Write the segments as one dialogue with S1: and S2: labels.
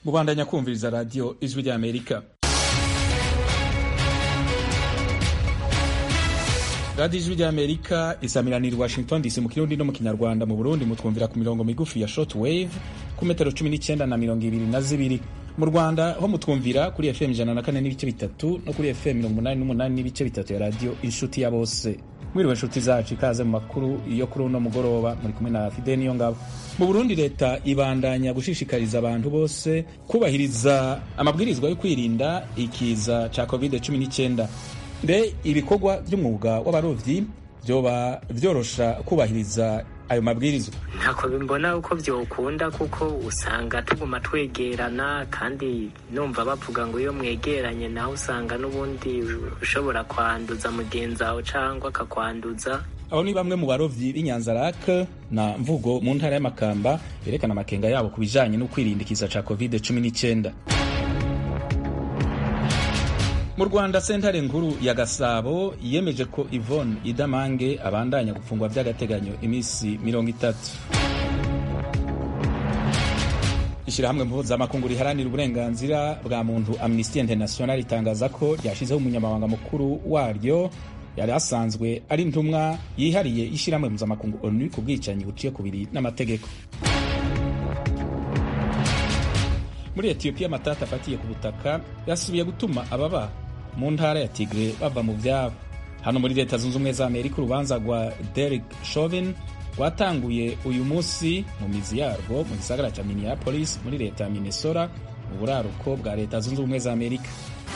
S1: mubandanya kumviriza radiyo ijwi ry'amerika radiyo ijwi ry'amerika isamiranira washington dc mu kirundi no mu kinyarwanda mu burundi mutwumvira ku mirongo migufi ya short wave ku metero cumi n'icyenda na mirongo ibiri na zibiri mu rwanda ho mutwumvira kuri fm ijana na kane n'ibice bitatu no kuri fm mirongo umunani n'umunani n'ibice bitatu ya radiyo inshuti ya bose mwiriwe inshuti zacu ikaze mu makuru yo kuri uno mugoroba muri kumwe na fide niyo ngabo mu burundi leta ibandanya gushishikariza abantu bose kubahiriza amabwirizwa yo kwirinda ikiza ca covid 19 mbe ibikorwa by'umwuga w'abarovyi vyoba vyorosha kubahiriza ayo mabwirizwa
S2: ntako bimbona uko vyokunda kuko usanga tuguma twegerana kandi numva bavuga ngo iyo mwegeranye naho usanga n'ubundi ushobora kwanduza mugenzi wawe cangwa akakwanduza
S1: abo ni bamwe mu barovyi b'inyanzarake na mvugo mu ntara y'amakamba berekana amakenga yabo ku bijanye no kwirinda ikiza ca covid 19 mu rwanda sentare nkuru ya gasabo yemeje ko ivone idamange abandanya gufungwa by'agateganyo iminsi mirongo itatu ishyirahamwe mpuzamakungu riharanira uburenganzira bwa muntu amnesty international ritangaza ko ryashyizeho umunyamabanga mukuru waryo yari asanzwe ari intumwa yihariye ishyirahamwe mpuzamakungu onu ku bwicanyi buciye kubiri n'amategeko muri etiyopiya amatata afatiye ku butaka yasubiye gutuma ababa mu ntara ya tigre bava mu byabo hano muri leta zunze ubumwe za amerika urubanza rwa derek chauvin rwatanguye uyu munsi mu mizi yarwo mu gisagara cya minneapolis muri leta ya minnesota mu buraruko bwa leta zunze ubumwe za amerika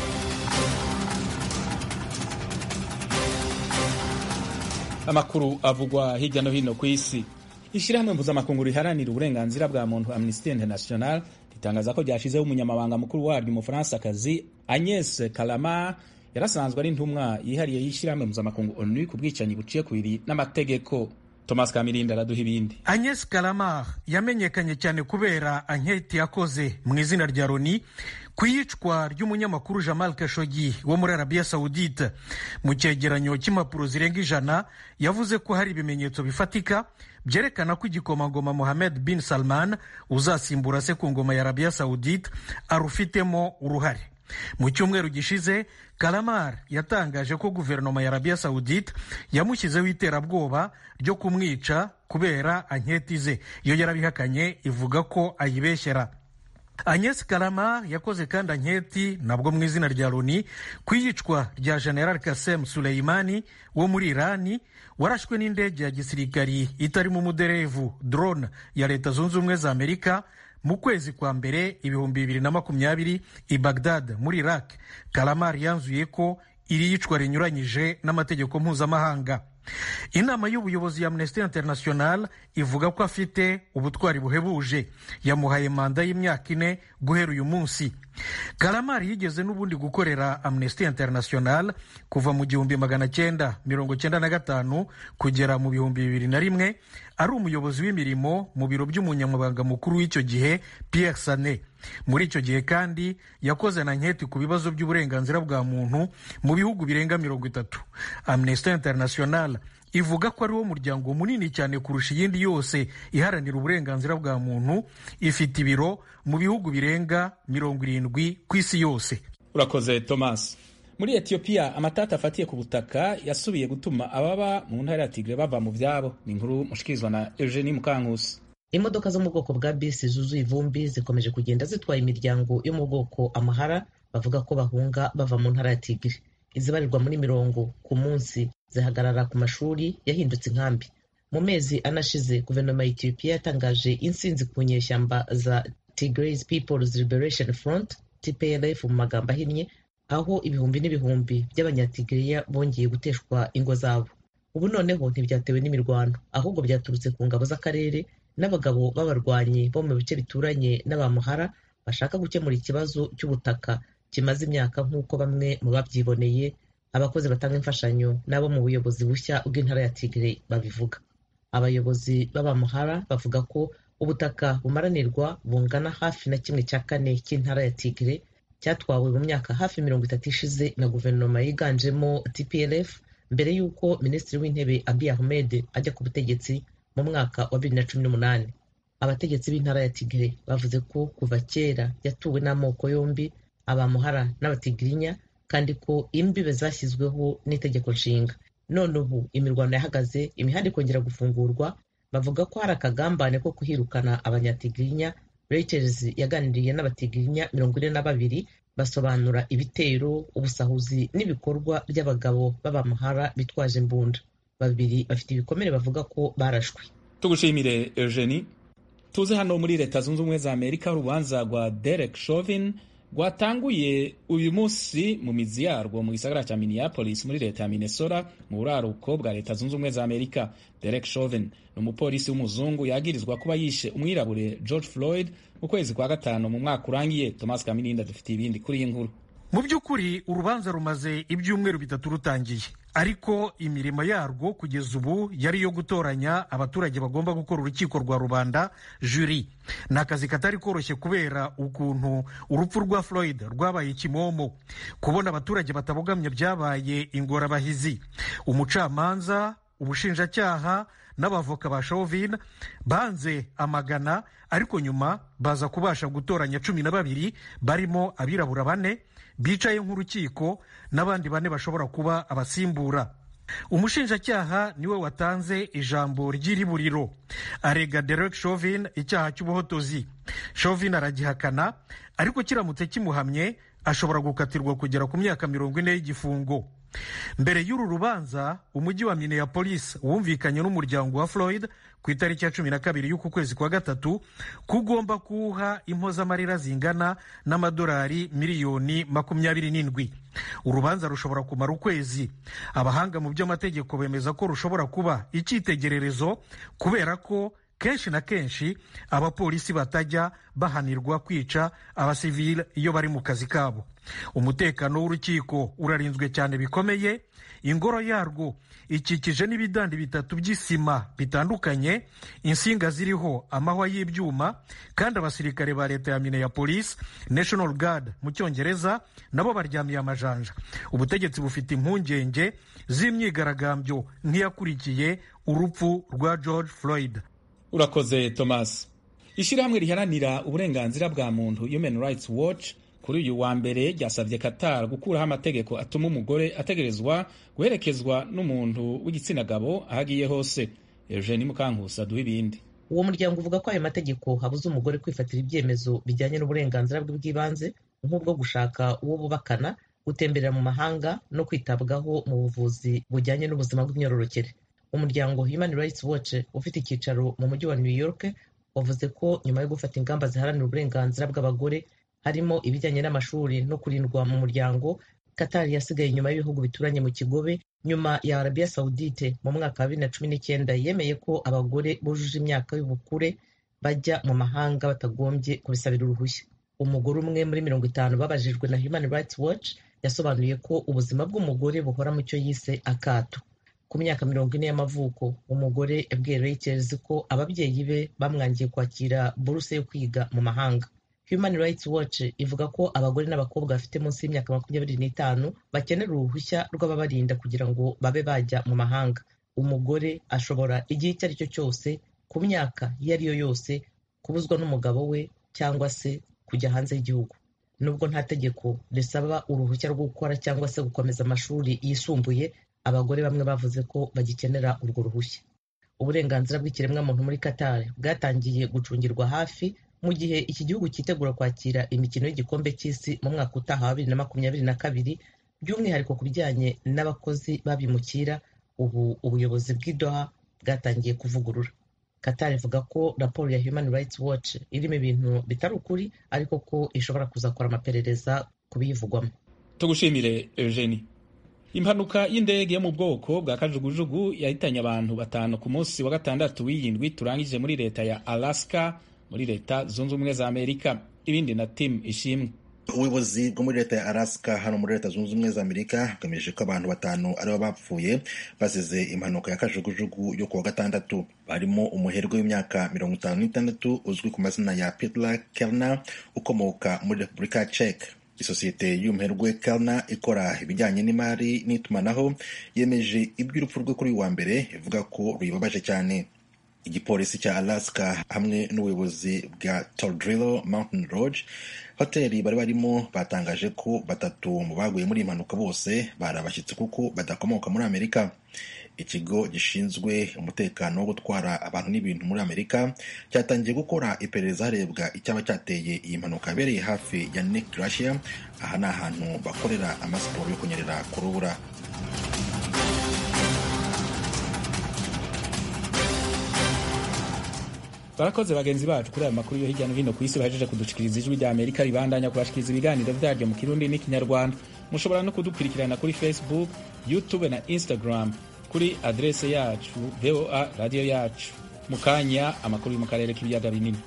S1: amakuru avugwa hirya no hino ku isi ishyirahamwe mpuzamakungu riharanira uburenganzira bwa muntu amnesty international ritangaza ko ryashyizeho umunyamabanga mukuru waryo umufaransa-kazi agnes kalama yarasanzwe ari intumwa yihariye y'ishyirahamwe mpuzamakungu onu ku bwicanyi buciye kubiri n'amategeko thomas kamirinda araduha ibindi
S3: agnes kalama yamenyekanye cyane kubera anketi yakoze mu izina rya loni ku iyicwa ry'umunyamakuru jamal kashogi wo muri arabiya sawudite mu cyegeranyo cy'impapuro zirenga ijana yavuze ko hari ibimenyetso bifatika byerekana ko igikomangoma mohamed bin salman uzasimbura se ku ngoma ya arabiya sawudite arufitemo uruhare mu cyumweru gishize kalamar yatangaje ko guverinoma ya arabiya sawudite yamushyizeho iterabwoba ryo kumwica kubera anketi ze iyo yarabihakanye ivuga ko ayibeshyera agnes kalama yakoze kandi anketi nabwo mu izina rya loni ku iyicwa rya general kasem suleimani wo muri irani warashwe n'indege ya gisirikari itarimo umuderevu drone ya leta zunze ubumwe za amerika mu kwezi kwa mbere ibihumbi bibiri na makumyabiri i bagdad muri iraq kalamar yanzuye ko iri yicwa rinyuranyije n'amategeko mpuzamahanga inama y'ubuyobozi ya amnesty international ivuga ko afite ubutwari buhebuje yamuhaye manda y'imyaka ine guhera uyu munsi karamari yigeze n'ubundi gukorera amnesty international kuva mu gihumbi magana cyenda mirongo cyenda na gatanu kugera mu bihumbi bibiri na rimwe ari umuyobozi w'imirimo mu biro by'umunyamabanga mukuru w'icyo gihe pierre sane muri icyo gihe kandi yakoze na nketi ku bibazo by'uburenganzira bwa muntu mu bihugu birenga mirongo itatu amnesty international ivuga ko ari wo muryango munini cyane kurusha iyindi yose iharanira uburenganzira bwa muntu ifite ibiro mu bihugu birenga mirongo irindwi ku isi yose
S1: urakoze thomas muri etiyopiya amatata afatiye ku butaka yasubiye gutuma ababa mu ntara ya tigre bava mu byabo ni inkuru mushikirizwa na eugenie mukankusi
S4: imodoka zo mu bwoko bwa bisi zuzuye ivumbi zikomeje kugenda zitwaye imiryango yo mu bwoko amahara bavuga ko bahunga bava mu ntara ya tigre izibarirwa muri mirongo ku munsi zihagarara ku mashuri yahindutse inkambi mu mezi anashize guverinoma ya etiyopiya yatangaje insinzi ku nyeshyamba za tigray peoples liberation front tplf mu magambo ahinnye aho ibihumbi n'ibihumbi by'abanyatigiriya bongeye guteshwa ingo zabo ubu noneho ntibyatewe n'imirwano ahubwo byaturutse ku ngabo z'akarere n'abagabo b'abarwanyi bo mu bice bituranye n'abamuhara bashaka gukemura ikibazo cy'ubutaka kimaze imyaka nk'uko bamwe mu babyiboneye abakozi batanga imfashanyo n'abo mu buyobozi bushya bw'intara ya tigre babivuga abayobozi b'abamuhara bavuga ko ubutaka bumaranirwa bungana hafi na kimwe cya kane cy'intara ya tigre cyatwawe mu myaka hafi mirongo itatu ishize na guverinoma yiganjemo tplf mbere y'uko minisitiri w'intebe abiy ahmed ajya ku butegetsi mu mwaka wa bibiri na cumi n'umunani abategetsi b'intara ya tigre bavuze ko kuva kera yatuwe n'amoko yombi abamuhara n'abatigirinya kandi ko imbibe zashyizweho n'itegeko nshinga none ubu imirwano yahagaze imihanda ikongera gufungurwa bavuga ko hari akagambane ko kuhirukana abanyatigirinya reuters yaganiriye n'abatigirinya mirongo ine na babiri basobanura ibitero ubusahuzi n'ibikorwa by'abagabo b'abamuhara bitwaje imbunda babiri bafite ibikomere bavuga ko barashwe
S1: tugushimire eugenie tuze hano muri leta zunze ubumwe za amerika urubanza rwa derek chauvin rwatanguye uyu munsi mu mizi yarwo mu gisagara cya minneapolis muri leta ya minnesota mu buraruko bwa leta zunze ubumwe za amerika derek chauvin ni umupolisi w'umuzungu yagirizwa kuba yishe umwirabure george floyd mu kwezi kwa gatanu mu mwaka urangiye thomas kamininda dufite ibindi kuri iyi nkuru
S3: mu by'ukuri urubanza rumaze ibyumweru bitatu rutangiye ariko imirimo yarwo kugeza ubu yari iyo gutoranya abaturage bagomba gukora urukiko rwa rubanda juri ni akazi katari koroshye kubera ukuntu urupfu rwa floyd rwabaye ikimomo kubona abaturage batabogamye byabaye ingorabahizi umucamanza ubushinjacyaha n'abavoka ba chauvin banze amagana ariko nyuma baza kubasha gutoranya cumi na babiri barimo abirabura bane bicaye nk'urukiko n'abandi bane bashobora kuba abasimbura umushinjacyaha niwe watanze ijambo ry'iriburiro arega derek chauvin icyaha cy'ubuhotozi chauvin aragihakana ariko kiramutse kimuhamye ashobora gukatirwa kugera ku myaka mirongo ine y'igifungo mbere y'uru rubanza umujyi wa minneapolis wumvikanye n'umuryango wa floyd ku itariki ya cumi na kabiri y'uku kwezi kwa gatatu ko ugomba kuwuha impozamarira zingana n'amadolari miliyoni makumyabiri n'indwi urubanza rushobora kumara ukwezi abahanga mu by'amategeko bemeza ko rushobora kuba icyitegererezo kubera ko kenshi na kenshi abapolisi batajya bahanirwa kwica abasivile iyo bari mu kazi kabo umutekano w'urukiko urarinzwe cyane bikomeye ingoro yarwo ikikije n'ibidandi bitatu by'isima bitandukanye insinga ziriho amahwa y'ibyuma kandi abasirikare ba leta ya minneapolis national guard mu cyongereza nabo baryamiye amajanja ubutegetsi bufite impungenge z'imyigaragambyo nk'iyakurikiye urupfu rwa george floyd
S1: urakoze thomas ishyirahamwe riharanira uburenganzira bwa muntu human rights watch kuri uyu wa mbere ryasabye Qatar gukuraho amategeko atuma umugore ategerezwa guherekezwa n'umuntu w'igitsina gabo aho agiye hose Eugenie Mukankusi aduha ibindi
S4: uwo muryango uvuga ko ayo mategeko habuza umugore kwifatira ibyemezo bijyanye n'uburenganzira bwe bw'ibanze nk'ubwo gushaka uwo bubakana gutemberera mu mahanga no kwitabwaho mu buvuzi bujyanye n'ubuzima bw'imyororokere umuryango Human Rights Watch ufite icyicaro mu mujyi wa New York wavuze ko nyuma yo gufata ingamba ziharanira uburenganzira bw'abagore harimo ibijyanye n'amashuri no kurindwa mu muryango Qatar yasigaye inyuma y'ibihugu bituranye mu kigobe nyuma ya Arabia Saudite mu mwaka wa bibiri na cumi n'icyenda yemeye ko abagore bujuje imyaka y'ubukure bajya mu mahanga batagombye kubisabira uruhushya umugore umwe muri mirongo itanu babajijwe na Human Rights Watch yasobanuye ko ubuzima bw'umugore buhora mu cyo yise akato ku myaka mirongo ine y'amavuko umugore yabwiye Reuters ko ababyeyi be bamwangiye kwakira buruse yo kwiga mu mahanga Human Rights Watch ivuga ko abagore n'abakobwa bafite munsi y'imyaka makumyabiri n'itanu bakenera uruhushya rw'ababarinda kugira ngo babe bajya mu mahanga umugore ashobora igihe icyo ari cyo cyose ku myaka iyo ari yo yose kubuzwa n'umugabo we cyangwa se kujya hanze y'igihugu nubwo nta tegeko risaba uruhushya rwo gukora cyangwa se gukomeza amashuri yisumbuye abagore bamwe bavuze ko bagikenera urwo ruhushya uburenganzira bw'ikiremwamuntu muri Qatar bwatangiye gucungirwa hafi mu gihe iki gihugu cyitegura kwakira imikino y'igikombe cy'isi mu mwaka utaha wa bibiri na makumyabiri na kabiri by'umwihariko ku bijyanye n'abakozi babimukira ubu ubuyobozi bw'idoha bwatangiye kuvugurura Qatar ivuga ko raporo ya Human Rights Watch irimo ibintu bitari ukuri ariko ko ishobora kuzakora amaperereza ku biyivugwamo
S1: tugushimire Eugenie impanuka y'indege yo mu bwoko bwa kajugujugu yahitanye abantu batanu ku munsi wa gatandatu w'iyindwi turangije muri leta ya Alaska muri leta zunze ubumwe za amerika ibindi na tim ishimwe
S5: ubuyobozi bwo muri leta ya alaska hano muri leta zunze ubumwe za amerika bwemeje ko abantu batanu aribo bapfuye bazize impanuka ya kajugujugu yo kuwa gatandatu barimo umuherwe w'imyaka mirongo itanu n'itandatu uzwi ku mazina ya pitla kelna ukomoka muri repubulika ya czech isosiyete y'umuherwe kelna ikora ibijyanye n'imari n'itumanaho yemeje iby'urupfu rwe kuri uyu wa mbere ivuga ko ruyibabaje cyane igipolisi cya alaska hamwe n'ubuyobozi bwa tordrillo mountain lodge hoteli bari barimo batangaje ko batatu mu baguye muri iyi mpanuka bose bari abashyitsi kuko badakomoka muri amerika ikigo gishinzwe umutekano wo gutwara abantu n'ibintu muri amerika cyatangiye gukora iperereza harebwa icyaba cyateye iyi mpanuka yabereye hafi ya nick russia aha ni ahantu bakorera amasiporo yo kunyerera ku rubura
S1: barakoze bagenzi bacu kuri aya makuru yo hirya no hino ku isi bahejeje kudushikiriza ijwi rya amerika ribandanya kubashikiriza ibiganiro byaryo mu kirundi n'ikinyarwanda mushobora no kudukurikirana kuri facebook youtube na instagram kuri adrese yacu voa radiyo yacu mu kanya amakuru yo mu karere k'ibiyaga binini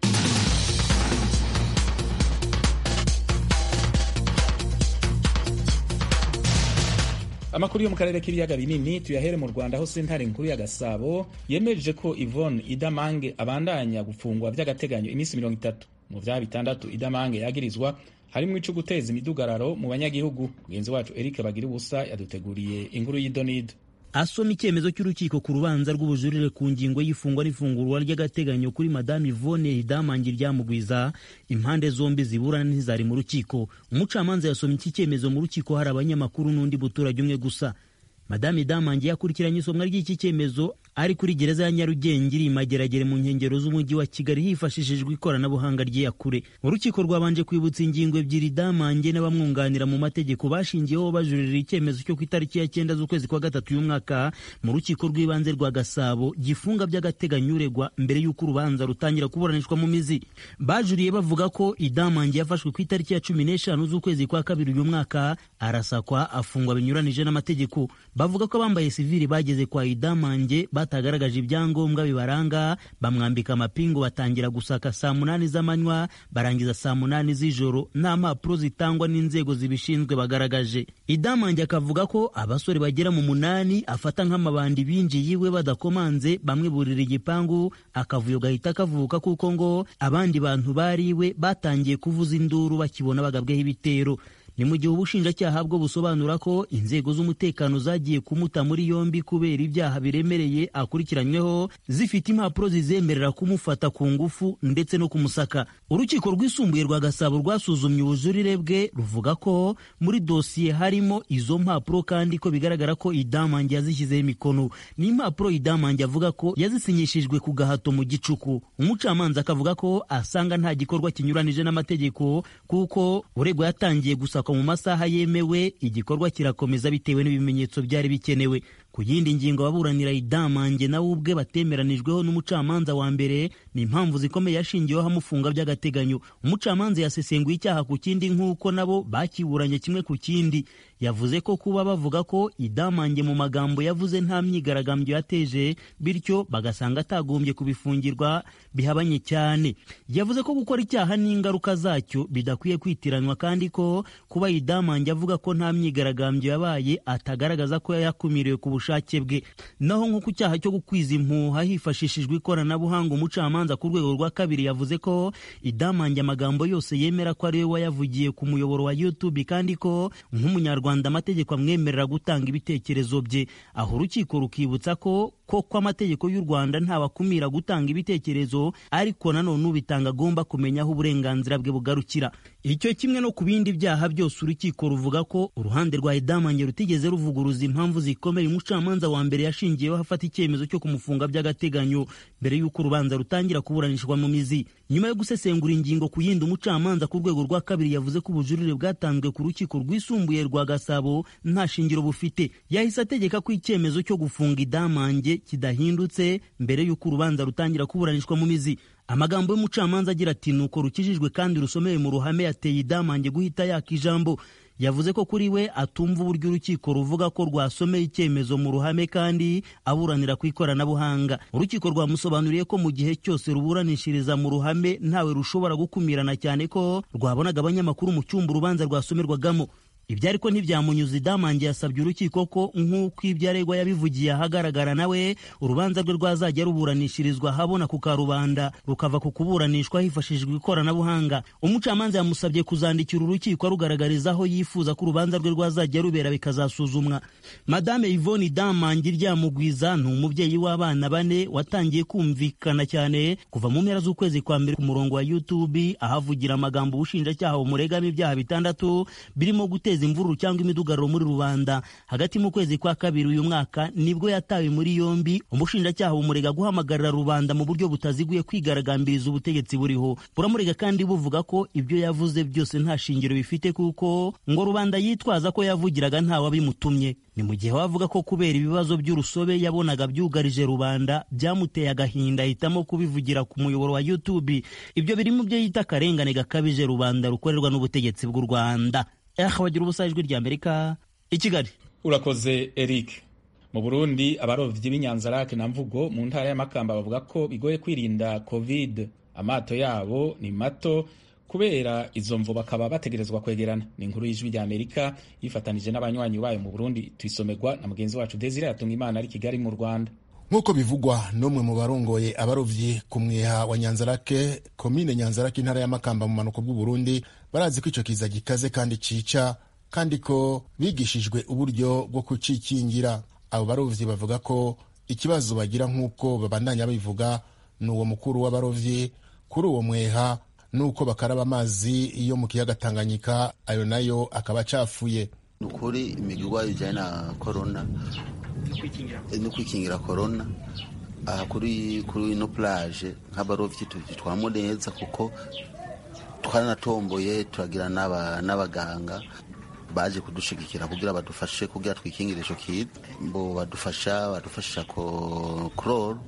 S1: amakuru yo mu karere k'ibiyaga binini tuyahere mu rwanda aho sentare nkuru ya gasabo yemeje ko ivone idamange abandanya gufungwa by'agateganyo iminsi mirongo itatu mu byaha bitandatu idamange yagirizwa harimo ico guteza imidugararo mu banyagihugu mugenzi wacu eric bagira ubusa yaduteguriye inkuru y'idonido
S6: asoma icyemezo cy'urukiko ku rubanza rw'ubujurire ku ngingo y'ifungwa n'ifungurwa ry'agateganyo kuri madame Yvonne Idamangi ryamugwiza impande zombi ziburana ntizari mu rukiko umucamanza yasomye iki cyemezo mu rukiko hari abanyamakuru n'undi muturage umwe gusa madame Idamangi yakurikiranye isomwa ry'iki cyemezo ari kuri gereza ya Nyarugenge iri mageragere mu nkengero z'umujyi wa Kigali hifashishijwe ikoranabuhanga ry'iyakure urukiko rwabanje kwibutsa ingingo ebyiri Damange n'abamwunganira mu mategeko bashingiyeho bajurira icyemezo cyo ku itariki ya cyenda z'ukwezi kwa gatatu y'umwaka mu rukiko rw'ibanze rwa Gasabo gifunga by'agateganyo uregwa mbere y'uko urubanza rutangira kuburanishwa mu mizi bajuriye bavuga ko Idamange yafashwe ku itariki ya cumi n'eshanu z'ukwezi kwa kabiri uyu mwaka arasakwa afungwa binyuranije n'amategeko bavuga ko abambaye sivili bageze kwa Idamange batagaragaje ibyangombwa bibaranga bamwambika amapingu batangira gusaka saa munani z'amanywa barangiza saa munani z'ijoro nta mpapuro zitangwa n'inzego zibishinzwe bagaragaje idamange akavuga ko abasore bagera mu munani afata nk'amabandi binjiye iwe badakomanze bamwe burira igipangu akavuyo gahita kavuka kuko ngo abandi bantu bari iwe batangiye kuvuza induru bakibona bagabweho ibitero ni mu gihe ubushinjacyaha bwo busobanura ko inzego z'umutekano zagiye kumuta muri yombi kubera ibyaha biremereye akurikiranyweho zifite impapuro zizemerera kumufata ku ngufu ndetse no kumusaka urukiko rwisumbuye rwa gasabo rwasuzumye ubujurire bwe ruvuga ko muri dosiye harimo izo mpapuro kandi ko bigaragara ko idamange yazishyizeho imikono ni impapuro idamange avuga ko yazisinyishijwe ku gahato mu gicuku umucamanza akavuga ko asanga nta gikorwa kinyuranije n'amategeko kuko uregwa yatangiye gusaka mu masaha yemewe igikorwa kirakomeza bitewe n'ibimenyetso byari bikenewe ku yindi ngingo ababuranira idamange nawe ubwe batemeranijweho n'umucamanza wa mbere ni impamvu zikomeye yashingiweho amufunga by'agateganyo umucamanza yasesenguye icyaha ku kindi nk'uko nabo bakiburanye kimwe ku kindi yavuze ko kuba bavuga ko idamange mu magambo yavuze nta myigaragambyo yateje bityo bagasanga atagombye kubifungirwa bihabanye cyane yavuze ko gukora icyaha n'ingaruka zacyo bidakwiye kwitiranwa kandi ko kuba idamange avuga ko nta myigaragambyo yabaye atagaragaza ko yakumiriwe ku bushake bwe naho nko ku cyaha cyo gukwiza impuha hifashishijwe ikoranabuhanga umucamanza ku rwego rwa kabiri yavuze ko idamange amagambo yose yemera ko ariwe wayavugiye ku muyoboro wa youtube kandi ko nk'umunyarwanda amategeko amwemerera gutanga ibitekerezo bye aho urukiko rukibutsa ko koko amategeko y'u rwanda ntabakumira gutanga ibitekerezo ariko nanone ubitanga agomba kumenya aho uburenganzira bwe bugarukira icyo kimwe no ku bindi byaha byose urukiko ruvuga ko uruhande rwa idamange rutigeze ruvuguruza impamvu zikomeye umucamanza wa mbere yashingiyeho afata icyemezo cyo kumufunga by'agateganyo mbere y'uko urubanza rutangira kuburanishwa mu mizi nyuma yo gusesengura ingingo ku yindi umucamanza ku rwego rwa kabiri yavuze ko ubujurire bwatanzwe ku rukiko rwisumbuye rwa gasabo nta shingiro bufite yahise ategeka ko icyemezo cyo gufunga idamange kidahindutse mbere y'uko urubanza rutangira kuburanishwa mu mizi amagambo y'umucamanza agira ati nuko rukijijwe kandi rusomeye mu ruhame yateye idamange guhita yaka ijambo yavuze ko kuri we atumva uburyo urukiko ruvuga ko rwasomeye icyemezo mu ruhame kandi aburanira ku ikoranabuhanga urukiko rwamusobanuriye ko mu gihe cyose ruburanishiriza mu ruhame ntawe rushobora gukumirana cyane ko rwabonaga abanyamakuru mu cyumba urubanza rwasomerwagamo ibyo ariko ntibyamunyuze idamange yasabye urukiko ko nk'uko ibyo aregwa yabivugiye ahagaragara nawe urubanza rwe rwazajya ruburanishirizwa ahabona ku karubanda rukava ku kuburanishwa hifashishijwe ikoranabuhanga umucamanza yamusabye kuzandikira urukiko arugaragariza aho yifuza ko urubanza rwe rwazajya rubera bikazasuzumwa madame yvonne damange ryamugwiza ni umubyeyi w'abana bane watangiye kumvikana cyane kuva mu mpera z'ukwezi kwa mbere ku murongo wa youtube ahavugira amagambo ubushinjacyaha bumuregamo ibyaha bitandatu birimo guteza imvururu cyangwa imidugararo muri rubanda hagati mu kwezi kwa kabiri uyu mwaka nibwo yatawe muri yombi umushinjacyaha bumurega guhamagarira rubanda mu buryo butaziguye kwigaragambiriza ubutegetsi buriho buramurega kandi buvuga ko ibyo yavuze byose nta shingiro bifite kuko ngo rubanda yitwaza ko yavugiraga ntawabimutumye ni mu gihe wavuga ko kubera ibibazo by'urusobe yabonaga byugarije rubanda byamuteye agahinda ahitamo kubivugira ku muyoboro wa youtube ibyo biri mu byo yita akarengane gakabije rubanda rukorerwa n'ubutegetsi bw'u rwanda aha bagira ubusa ijwi rya amerika i kigali
S1: urakoze eric mu burundi abarobyi b'inyanzarake na mvugo mu ntara y'amakamba bavuga ko bigoye kwirinda covid amato yabo ni mato kubera izo mvu bakaba bategerezwa kwegerana ni inkuru y'ijwi rya amerika yifatanije n'abanywanyi bayo mu burundi tuyisomerwa na mugenzi wacu desire yatunga imana ari kigali mu rwanda
S7: nk'uko bivugwa n'umwe mu barongoye abarovyi ku mwiha wa nyanzarake komine nyanzarake intara y'amakamba mu manuko bw'uburundi barazi ko ico kiza gikaze kandi cica kandi ko bigishijwe uburyo bwo kucikingira abo barovyi bavuga ko ikibazo bagira nk'uko babandanya babivuga ni uwo mukuru w'abarovyi kuri uwo mweha nuko bakaraba amazi yo mu kiyaga tanganyika ayo nayo akaba acafuye
S8: ni ukuri imigirwa ijyanye na korona no kwikingira korona aha kuri kuri ino plage nk'abarovyi tubitwaramo neza kuko twaranatomboye turagira n'abaganga baje kudushigikira kugira badufashe kugira twikingire ico kiza bo badufasha badufashisha kororo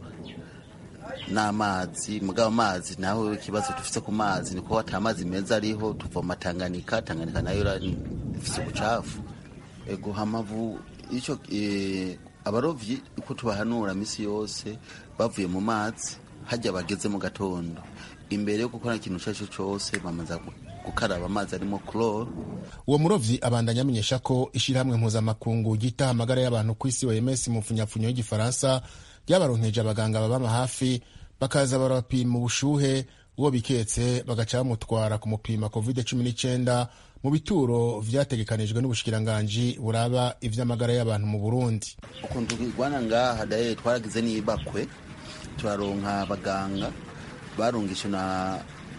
S8: n'amazi mugabo amazi naho ikibazo dufite ku mazi niko ata amazi meza ariho tuvoma Tanganyika Tanganyika nayo ifite ubucafu ego hamavu ico e, abarovyi uko tubahanura misi yose bavuye mu mazi hajya bageze mu gatondo imbere yo gukora ikintu icyo ari cyo cyose bamaze gukaraba amazi arimo chloro
S7: uwo murovyi abandanya amenyesha ko ishirahamwe mpuzamakungu ryita amagara y'abantu ku isi OMS mu mfunyapfunyo y'igifaransa ryabaronkeje abaganga babama hafi bakaza barabapima ubushuhe uwo biketse bagaca bamutwara kumupima covid cumi n'icyenda mu bituro vyategekanijwe n'ubushikiranganji buraba ivy'amagara y'abantu mu burundi
S8: ukuntu twigwana ngaha daye twaragize n'ibakwe turaronka abaganga barungishe na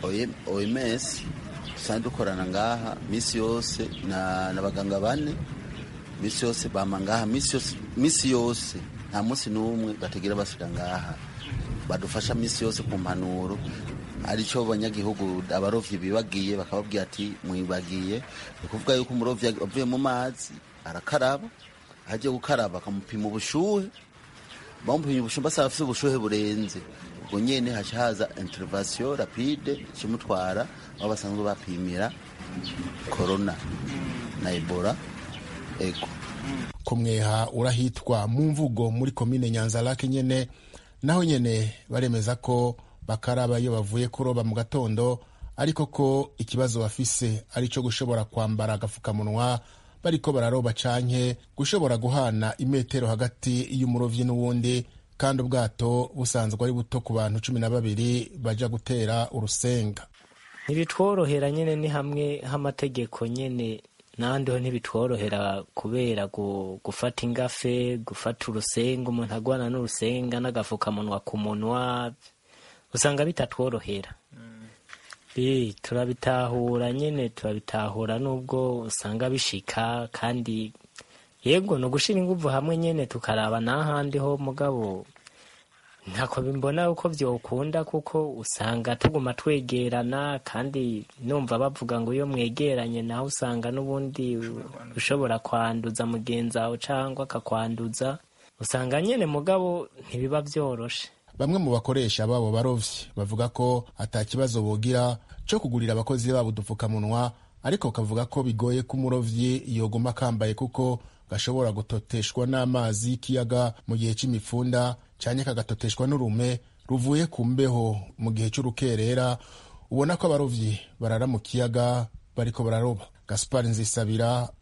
S8: oms dusanzwe dukorana ngaha misi yose n'abaganga bane misi yose bama ngaha misi yose nta munsi n'umwe bategera basubira ngaha badufasha misi yose ku mpanuro aricyo abanyagihugu abarovyi bibagiye bakababwira ati mwibagiye ni ukuvuga yuko umurovyi avuye mu mazi arakaraba agiye gukaraba bakamupima ubushuhe bamupimye ubushuhe basaba afite ubushuhe burenze ubwo nyene haca haza intervention rapide kimutwara aho basanzwe bapimira corona na ebola ego
S7: kumweha urahitwa mu mvugo muri komine nyanzarake nyene naho nyene baremeza ko bakaraba iyo bavuye kuroba mu gatondo ariko ko ikibazo bafise ari cyo gushobora kwambara agafukamunwa bariko bararoba canke gushobora guhana imetero hagati y'umurovyi n'uwundi kandi ubwato busanzwe ari buto ku bantu cumi na babiri baja gutera urusenga
S2: ntibitworohera nyine ni hamwe h'amategeko nyine n'ahandi ho ntibitworohera kubera gufata ingafe gufata urusenga umuntu agwana n'urusenga n'agafukamunwa ku munwa usanga bitatworohera turabitahura nyine turabitahura nubwo usanga bishika kandi yego ni ugushyira ingufu hamwe nyine tukaraba n'ahandi ho mugabo ntako bimbona uko byokunda kuko usanga tuguma twegerana kandi numva bavuga ngo iyo mwegeranye nawe usanga n'ubundi ushobora kwanduza mugenzi wawe cyangwa akakwanduza usanga nyine mugabo ntibiba byoroshe
S7: bamwe mu bakoresha babo barovyi bavuga ko ata kibazo bogira cyo kugurira abakozi babo udupfukamunwa ariko kavuga ko bigoye ko umurovyi yoguma akambaye kuko gashobora gutoteshwa n'amazi y'ikiyaga mu gihe c'imifunda cyane kagatoteshwa n'urume ruvuye ku mbeho mu gihe cy'urukerera ubona ko abarovyi barara mu kiyaga bariko bararoba gaspar nzisabira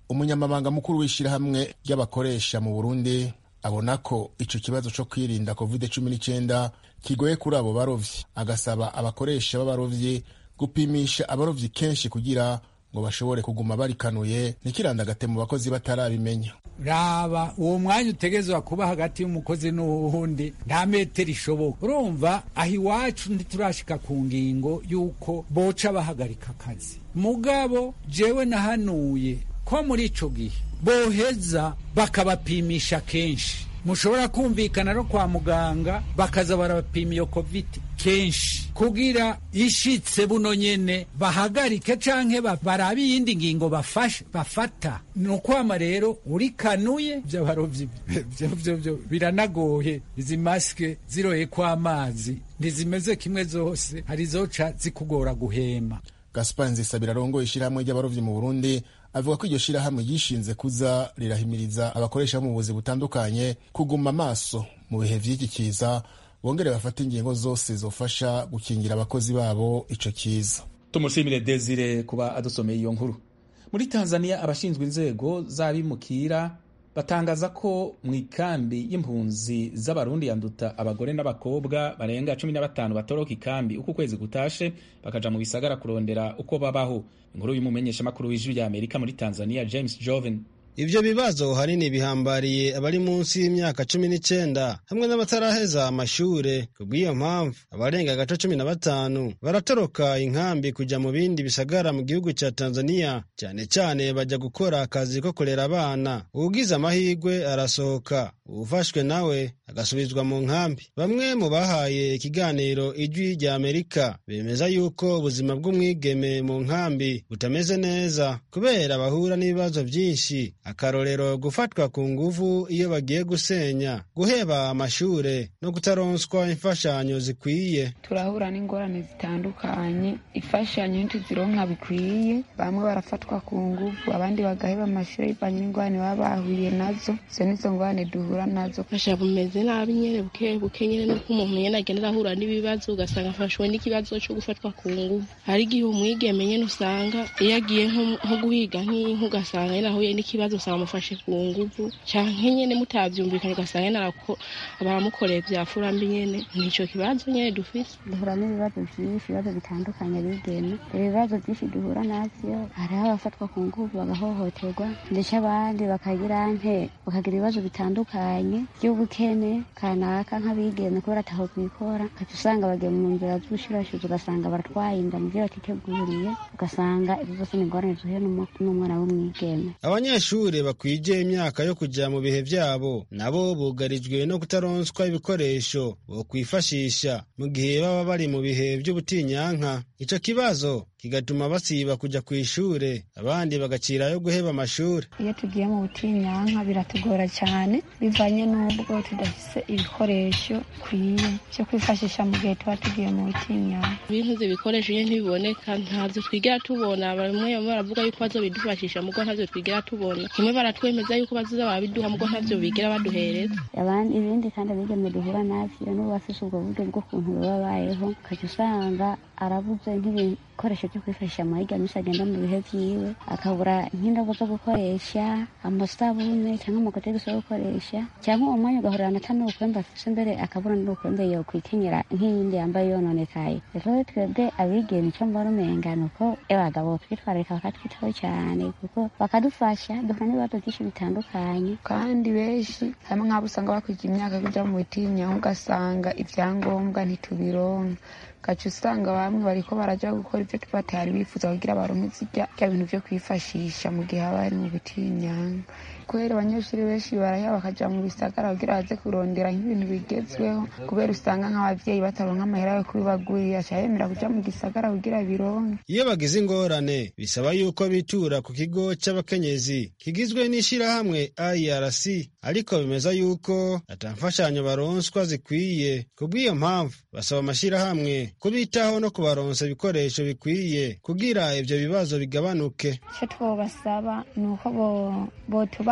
S7: umunyamabanga mukuru w'ishyirahamwe ry'abakoresha mu burundi abona ko ico kibazo co kwirinda covid cumi n'icyenda kigoye kuri abo barovyi agasaba abakoresha b'abarovyi gupimisha abarovyi kenshi kugira ngo bashobore kuguma barikanuye ntikirandagate mu bakozi batarabimenya
S9: raba uwo mwanya utegezwa kuba hagati y'umukozi n'uwundi nta metero ishoboka urumva aho iwacu ntiturashika ku ngingo y'uko boca bahagarika akazi mugabo jewe nahanuye ko muri ico gihe boheza bakabapimisha kenshi mushobora kumvikana no kwa muganga bakaza barabapima iyo covid kenshi kugira ishitse buno nyene bahagarike canke barabe iyindi ngingo bafashe bafata ni ukwama rero urikanuye vy'abarovyi vyo biranagoye izi masike ziroye kw'amazi ntizimeze kimwe zose hari zoca zikugora guhema
S7: gaspar nzisabira arongoye ishyirahamwe ry'abarovyi mu burundi avuga ko iryo shirahamwe ryishinze kuza rirahimiriza abakoresha mu buzi butandukanye kuguma amaso mu bihe vy'iki kiza bongere bafate ingingo zose zofasha gukingira abakozi babo ico kiza
S1: tumushimire desire kuba adusomeye iyo nkuru muri tanzania abashinzwe inzego z'abimukira batangaza ko mu ikambi y'impunzi z'abarundi yanduta abagore n'abakobwa barenga cumi na batanu batoroka ikambi uko ukwezi gutashe bakaja mu bisagara kurondera uko babaho inkuru y'umumenyeshamakuru w'ijwi rya amerika muri tanzania james joven
S10: ivyo bibazo hanini bihambariye abari munsi y'imyaka cumi n'icenda hamwe n'abataraheza amashure kubw'iyo mpamvu abarenga gato cumi na batanu baratoroka inkambi kuja mu bindi bisagara mu gihugu ca tanzania cyane cyane baja gukora akazi ko kurera abana uwugize amahirwe arasohoka uwufashwe nawe agasubizwa mu nkambi bamwe mu bahaye ikiganiro ijwi rya amerika bemeza yuko ubuzima bw'umwigeme mu nkambi butameze neza kubera bahura n'ibibazo byinshi akarorero gufatwa ku nguvu iyo bagiye gusenya guheba amashure no kutaronswa imfashanyo zikwiye
S11: turahura n'ingorane zitandukanye imfashanyo ntituzironka bikwiye bamwe barafatwa ku nguvu abandi bagaheba amashure bivanye n'ingorane baba bahuye nazo izo nizo ngorane duhura nazo
S12: fasha bumeze nabi nyene buke buke nyene nuko umuntu nyene agenda arahura n'ibibazo ugasanga afashwe n'ikibazo co gufatwa ku nguvu hari igihe umwigeme nyene usanga iyo agiye nko guhiga nk'inka ugasanga nyene ahuye n'ikibazo usanga amufashe ku nguvu canke nyene mutavyumvikana ugasanga nyene baramukoreye vya furambi nyene nico kibazo nyene dufise
S13: duhura n'ibibazo vyinshi ibibazo bitandukanye bigeme ibibazo vyinshi duhura navyo hariho abafatwa ku nguvu bagahohoterwa ndetse abandi bakagira nte bakagira ibibazo bitandukanye by'ubukene kanaka nk'abigeme kubera ataho kwikora ugaca usanga bagiye mu nzira z'ubushurashuzi ugasanga baratwaye inda mu vyo batiteguriye ugasanga ibyo byose ni ingorane zuhuye n'umwana w'umwigeme
S10: abanyeshuri bakwije imyaka yo kuja mu bihe vyabo nabo bugarijwe no kutaronswa ibikoresho bokwifashisha mu gihe baba bari mu bihe vy'ubutinyanka ico kibazo kigatuma basiba kuja kw'ishure abandi bagacirayo guheba amashure
S11: iyo tugiye mu butinyanka biratugora cyane bivanye n'ubwo tudafise ibikoresho bikwiye vyo kwifashisha mu gihe tuba tugiye mu butinyanka
S12: ibintu ibikoresho nyene ntibiboneka ntavyo twigera tubona bamwe bamwe baravuga yuko bazobidufashisha mugo ntavyo twigera tubona kimwe baratwemeza yuko bazoza barabiduha mugo ntavyo bigera baduhereza
S13: abandi ibindi kandi abigeme duhura navyo n'ubu bafise ubwo buryo bw'ukuntu baba babayeho ukaca usanga arabuze nk'ibikoresho byo kwifashisha amahiga menshi agenda mu bihe vyiwe akabura nk'indobo zo gukoresha amasabune cyangwa amakotegisi yo gukoresha cyangwa uwo mwanya ugahurira na tano ukwembe afise mbere akabura n'ukwembe yo kwikenyera nk'iyindi yambaye yononekaye rero twebwe abigeme icyo mbona umenga ni uko abagabo twitwararika bakatwitaho cyane kuko bakadufasha duhura n'ibibazo byinshi bitandukanye
S11: kandi benshi harimo nk'abo usanga bakwiga imyaka kuja mu butinyanka ugasanga ibyangombwa ntitubironka gaca usanga bamwe bariko baraja gukora ivyo tubatari bifuza kugira baronke zirya bya bintu vyo kwifashisha mu gihe haba hari mu butinyanka kubera abanyeshuri benshi baraheba bakaja mu bisagara kugira baze kurondera nk'ibintu bigezweho kubera usanga nk'abavyeyi bataronka amahera yo kubibagurira aca yemera kuja mu gisagara kugira bironke
S10: iyo bagize ingorane bisaba yuko bitura ku kigo c'abakenyezi kigizwe n'ishirahamwe irc ariko bemeza yuko ata mfashanyo baronswa zikwiye kubw'iyo mpamvu basaba amashirahamwe kubitaho no kubaronsa ibikoresho bikwiye kugira ivyo bibazo bigabanuke
S11: icyo twobasaba ni uko botuba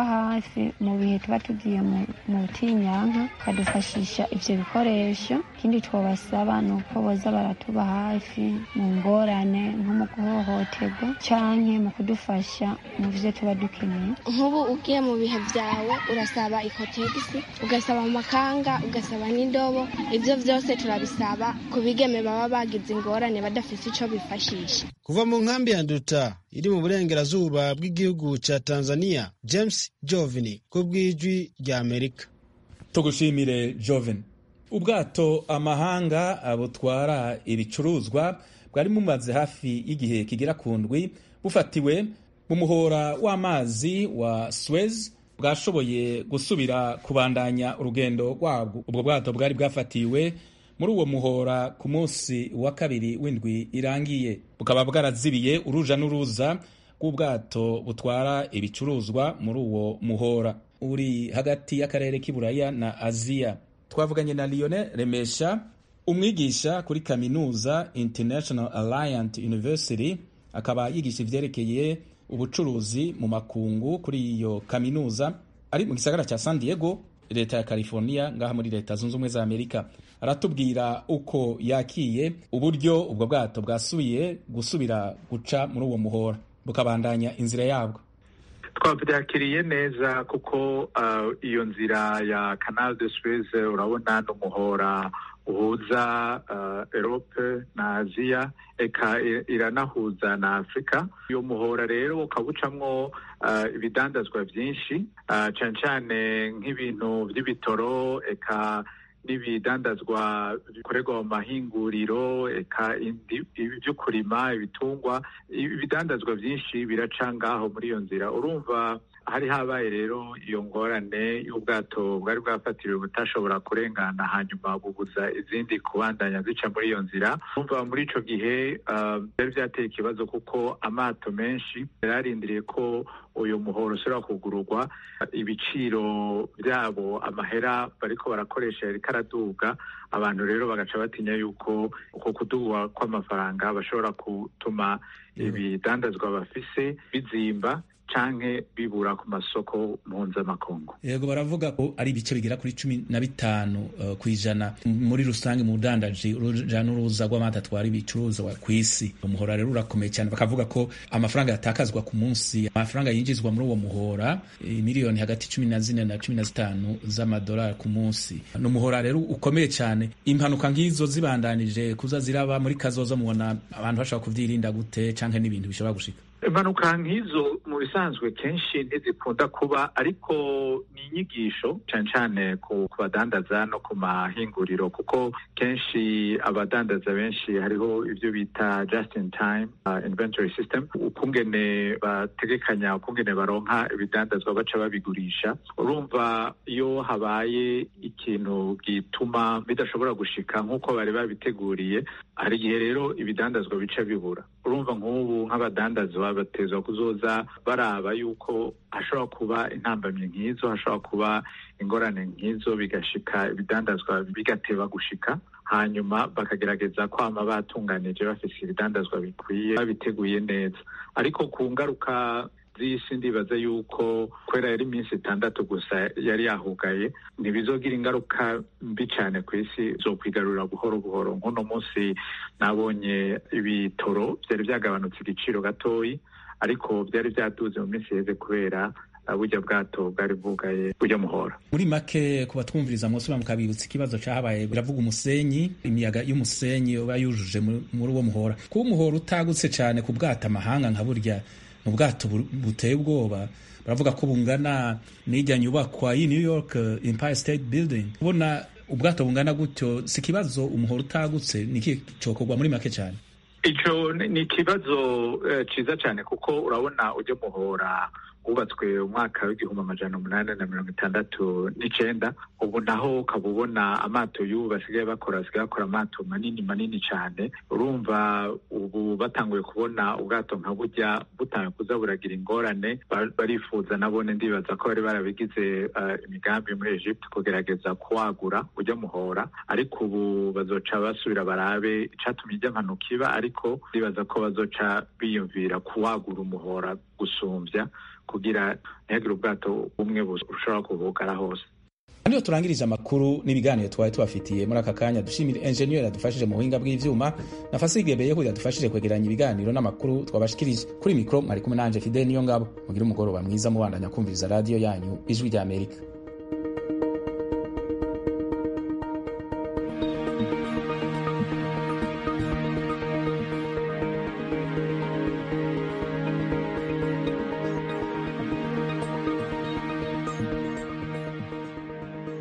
S11: hafi mu bihe tuba tugiye mu butinyanka bakadufashisha ivyo bikoresho ikindi twobasaba ni uko boza baratuba hafi mu ngorane nko mu guhohoterwa canke mu kudufasha mu vyo tuba dukeneye
S14: nk'ubu ugiye mu bihe vyawe urasaba ikotegisi ugasaba amakanga ugasaba n'indobo ivyo vyose turabisaba ku bigeme baba bagize ingorane badafise ico bifashisha
S10: kuva mu nkambi ya nduta iri mu burengerazuba bw'igihugu ca tanzania james jovini ku bw'ijwi rya amerika
S1: tugushimire joven ubwato amahanga butwara ibicuruzwa bwari bumaze hafi y'igihe kigera ku ndwi bufatiwe mu muhora w'amazi wa suez bwashoboye gusubira kubandanya urugendo rwabwo ubwo bwato bwari bwafatiwe muri uwo muhora ku munsi wa kabiri w'indwi irangiye bukaba bwarazibiye uruja n'uruza rw'ubwato butwara ibicuruzwa muri uwo muhora uri hagati y'akarere k'iburaya na aziya twavuganye na lionel remesha umwigisha kuri kaminuza international alliant university akaba yigisha ivyerekeye ubucuruzi mu makungu kuri iyo kaminuza ari mu gisagara cya san diego leta ya california ngaha muri leta zunze ubumwe za amerika aratubwira uko yakiye uburyo ubwo bwato bwasubiye gusubira guca muri uwo muhora bukabandanya inzira yabwo
S15: twabyakiriye neza kuko iyo nzira ya canal de suez urabona n'umuhora uhuza erope na aziya eka iranahuza na afurika uyu muhora rero ukaba ucamwo ibidandazwa byinshi cyane cyane nk'ibintu by'ibitoro eka n'ibidandazwa bikorerwa mu mahinguriro eka ibyo kurima ibitungwa ibidandazwa byinshi biraca ngaho muri iyo nzira urumva hari habaye rero iyo ngorane y'ubwato bwari bwafatiriwe butashobora kurengana hanyuma bubuza izindi kubandanya zica muri iyo nzira umva muri ico gihe byari byateye ikibazo kuko amato menshi yari arindiriye ko uyu muhoro usubira kugururwa ibiciro byabo amahera bariko barakoresha yariko araduga abantu rero bagaca batinya yuko uko kuduga kw'amafaranga bashobora gutuma ibidandazwa bafise bizimba canke bibura ku masoko mpuzamakungu
S1: yego baravuga ko ari ibice bigera kuri cumi na bitanu uh, ku ijana muri rusange mu budandaji uruja n'uruza rw'amata atwara ibicuruzwa ku isi umuhora rero urakomeye cyane bakavuga ko amafaranga yatakazwa ku munsi amafaranga yinjizwa muri uwo muhora miliyoni hagati cumi na zine na cumi na zitanu z'amadolari ku munsi ni umuhora rero ukomeye cyane impanuka nk'izo zibandanije kuza ziraba muri kazoza mubona abantu bashobora kuvyirinda gute canke n'ibintu bishobora gushika
S15: impanuka nk'izo mu bisanzwe kenshi ntizikunda kuba ariko ni inyigisho cyane cyane ku badandaza no ku mahinguriro kuko kenshi abadandaza benshi hariho ibyo bita just in time uh, inventory system ukungene bategekanya ukungene baronka ibidandazwa baca babigurisha urumva iyo habaye ikintu gituma bidashobora gushika nk'uko bari babiteguriye hari igihe rero ibidandazwa bica bibura urumva nk'ubu nk'abadandazwa batezwa kuzoza baraba yuko hashobora kuba intambamyi nk'izo hashobora kuba ingorane nk'izo bigashika ibidandazwa bigateba gushika hanyuma bakagerageza kwama batunganije bafise ibidandazwa bikwiye babiteguye neza ariko ku ngaruka z'isi ndibaza yuko kubera yari iminsi itandatu gusa yari yahugaye ntibizogira ingaruka mbi cyane ku isi zo kwigarurira buhoro buhoro nk'uno munsi nabonye ibitoro byari byagabanutse igiciro gatoyi ariko byari byaduze mu minsi yeze kubera burya bwato bwari bwugaye burya muhora
S1: muri make ku batwumviriza mwose mukabibutsa ikibazo cyahabaye biravuga umusenyi imiyaga y'umusenyi uba yujuje muri uwo muhora kuba umuhora utagutse cyane ku bwato amahanga nka burya ni ubwato buteye ubwoba baravuga ko bungana n'ijya nyubakwa y'i new york empire state building ubona ubwato bungana gutyo si ikibazo umuhora utagutse ni iki cokorwa muri make cyane
S15: ico ni ikibazo ciza cyane kuko urabona ujya muhora wubatswe umwaka w'igihumbi amajana umunani na mirongo itandatu n'icenda ubu naho ukaba ubona amato y'ubu basigaye bakora basigaye bakora amato manini manini cyane urumva ubu batanguye kubona ubwato nka burya butanguye kuza buragira ingorane barifuza nabone ndibaza ko bari barabigize imigambi muri Egypt kugerageza kuwagura ujya muhora ariko ubu bazoca basubira barabe icatumye ijya mpanuka iba ariko ndibaza ko bazoca biyumvira kuwagura umuhora gusumbya kugira ntihagire ubwato bumwe bushobora kubugara hose
S1: niyo turangirije amakuru n'ibiganiro twari tubafitiye muri aka kanya dushimira enjeniyeri yadufashije mu buhinga bw'ivyuma na fasige beyehu yadufashije kwegeranya ibiganiro n'amakuru twabashikirije kuri mikoro mwari kumwe nanje fidel niyo ngabo mugire umugoroba mwiza mubandanya kumviriza radiyo yanyu ijwi ry'amerika